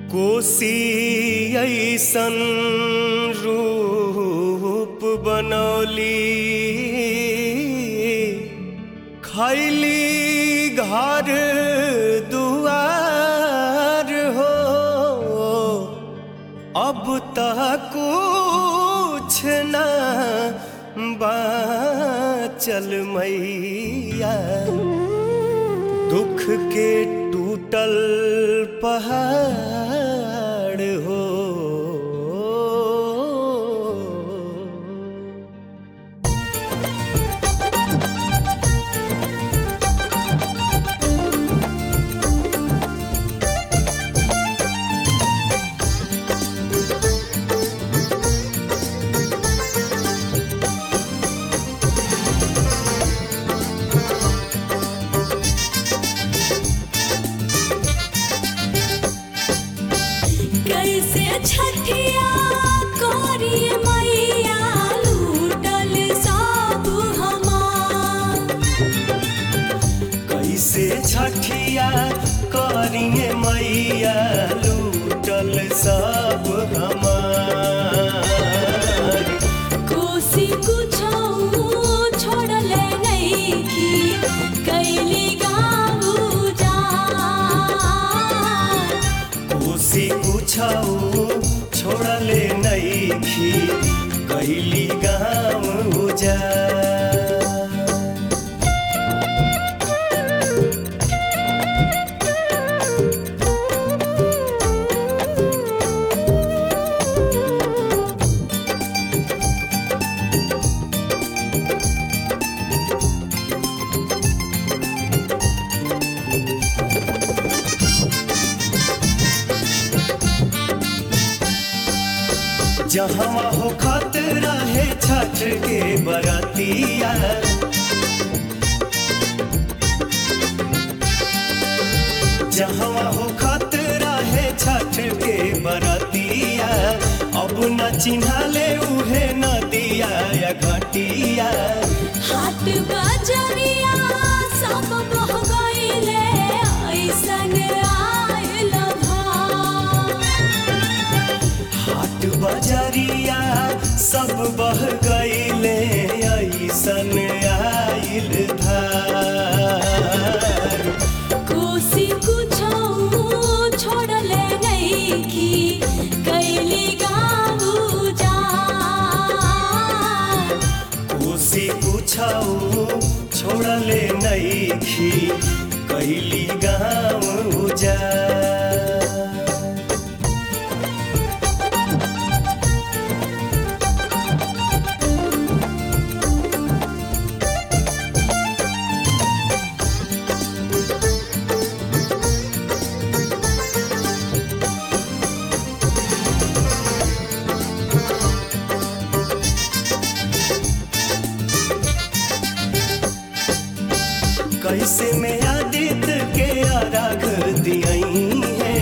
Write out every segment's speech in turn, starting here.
कोसी ऐसन रूप बनौली खैली घर दुआर हो अब तक कुछ न बाचल मैया दुख के टूटल पहाड़ हो कैसे छठिया कोरी मैया लूटल सब हमार कैसे छठिया करिए मैया लूटल सब हमार कोसी कुछो छोड़ले नहीं की कैली गाँव जा कोसी कुछौ छोड़ले नैखी कैली गाँव उजा जहाँ हो खतरा है छठ के बरतिया जहाँ हो खतरा है छठ के बरतिया अब न चिन्हाले उहे नदिया या घटिया हाट बजरिया सब बह गईले ऐसन आयल भार हाट बजरिया सब बह गईले ऐसन आइल धार कोसी कुछो छोड़ले नहीं की कैली गाँव जा कोसी कुछौ छोड़ले नैखी कैली गाँव उजा कैसे में आदित्य के आराग दियई है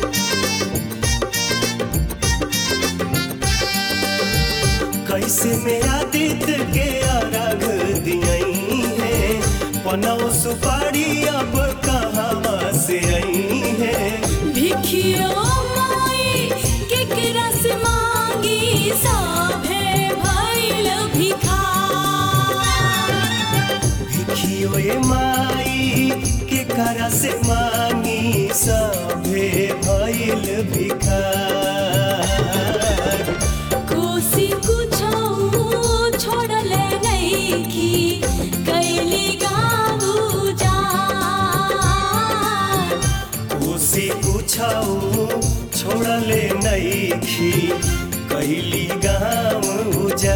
कैसे में आदित्य के आराग दियई है पनौ सुपारी अब कहाँ से आई है भिखियो माई केकरा से मांगी सभे भइल भिखार देखियो ये माई के करा से मांगी सभे भइल भिखार कोसी कुछो छोड़ले नहीं की कैली गाँव जा कोसी कुछौ छोड़ले नैखी कैली गाँव उजा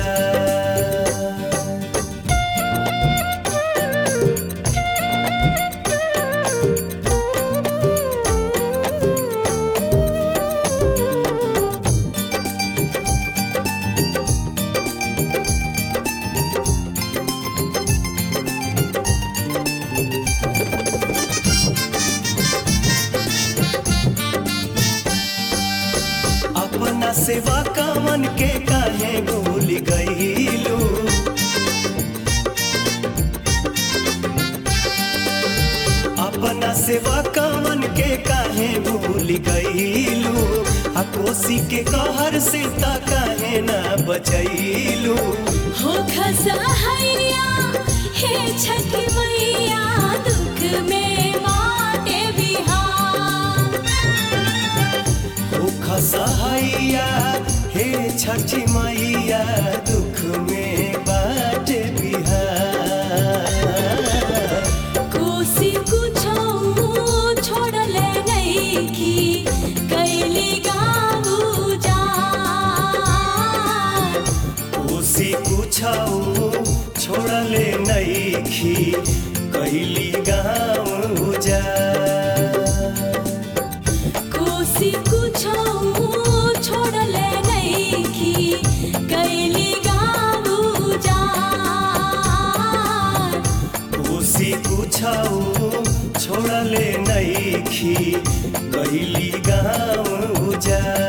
अपना सेवा कामन के काहे भूल गईलू अपना सेवा कामन के काहे भूल गईलू कोसी के कहर से ता काहे ना बचैलू हो खसहैया हे छठी मैया दुख में बाटे बिहार ओ खसहैया हे छठी मैया दुख में बाट बिहार कोसी कुछो छोड़ले नइखी कैली गाऊ जा कोसी कुछौ छोड़ले नैखी कैली गाँव जा कोसी कुछो छोड़ले नइखी कैली गाऊ जा कोसी कुछौ छोड़ले नैखी कैली गाँव जा